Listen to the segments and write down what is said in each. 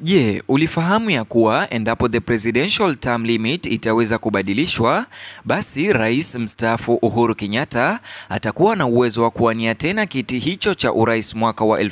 Je, ulifahamu ya kuwa endapo the presidential term limit itaweza kubadilishwa, basi rais mstaafu Uhuru Kenyatta atakuwa na uwezo wa kuwania tena kiti hicho cha urais mwaka wa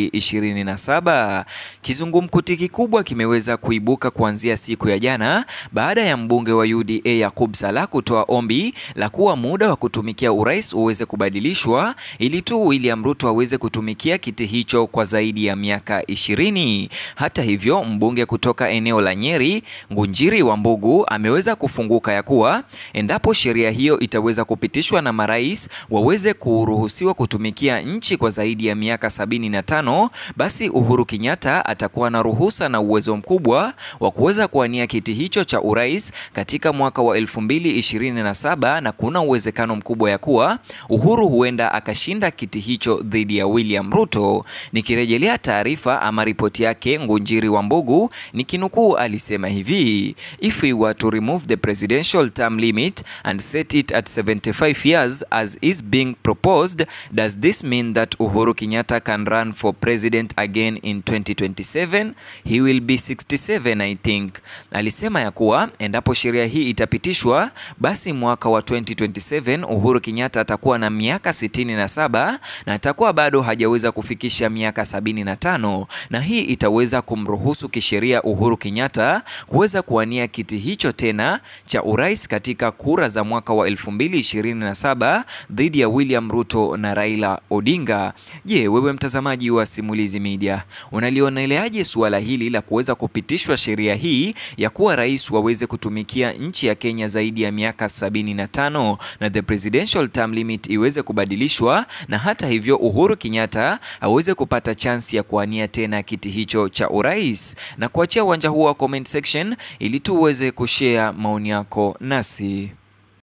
2027. Kizungumkuti kikubwa kimeweza kuibuka kuanzia siku ya jana baada ya mbunge wa UDA Yakub Salah kutoa ombi la kuwa muda wa kutumikia urais uweze kubadilishwa ili tu William Ruto aweze kutumikia kiti hicho kwa zaidi ya miaka 20. Hata hivyo mbunge kutoka eneo la Nyeri Ngunjiri wa Mbugu ameweza kufunguka ya kuwa endapo sheria hiyo itaweza kupitishwa na marais waweze kuruhusiwa kutumikia nchi kwa zaidi ya miaka 75, basi Uhuru Kenyatta atakuwa na ruhusa na uwezo mkubwa wa kuweza kuwania kiti hicho cha urais katika mwaka wa 2027, na kuna uwezekano mkubwa ya kuwa Uhuru huenda akashinda kiti hicho dhidi ya William Ruto. Nikirejelea taarifa ama ripoti yake Ngunjiri wa Mbugu nikinukuu, alisema hivi: if we were to remove the presidential term limit and set it at 75 years as is being proposed does this mean that Uhuru Kenyatta can run for president again in 2027 he will be 67 I think. Alisema ya kuwa endapo sheria hii itapitishwa, basi mwaka wa 2027 Uhuru Kenyatta atakuwa na miaka 67 na atakuwa bado hajaweza kufikisha miaka 75 na hii itaweza kumruhusu kisheria Uhuru Kenyatta kuweza kuwania kiti hicho tena cha urais katika kura za mwaka wa 2027 dhidi ya William Ruto na Raila Odinga. Je, wewe mtazamaji wa Simulizi Media unalioneleaje suala hili la kuweza kupitishwa sheria hii ya kuwa rais waweze kutumikia nchi ya Kenya zaidi ya miaka 75 na the presidential term limit iweze kubadilishwa na hata hivyo Uhuru Kenyatta aweze kupata chansi ya kuwania tena kiti hicho cha urais na kuachia uwanja huo wa comment section ili tuweze kushare maoni yako nasi.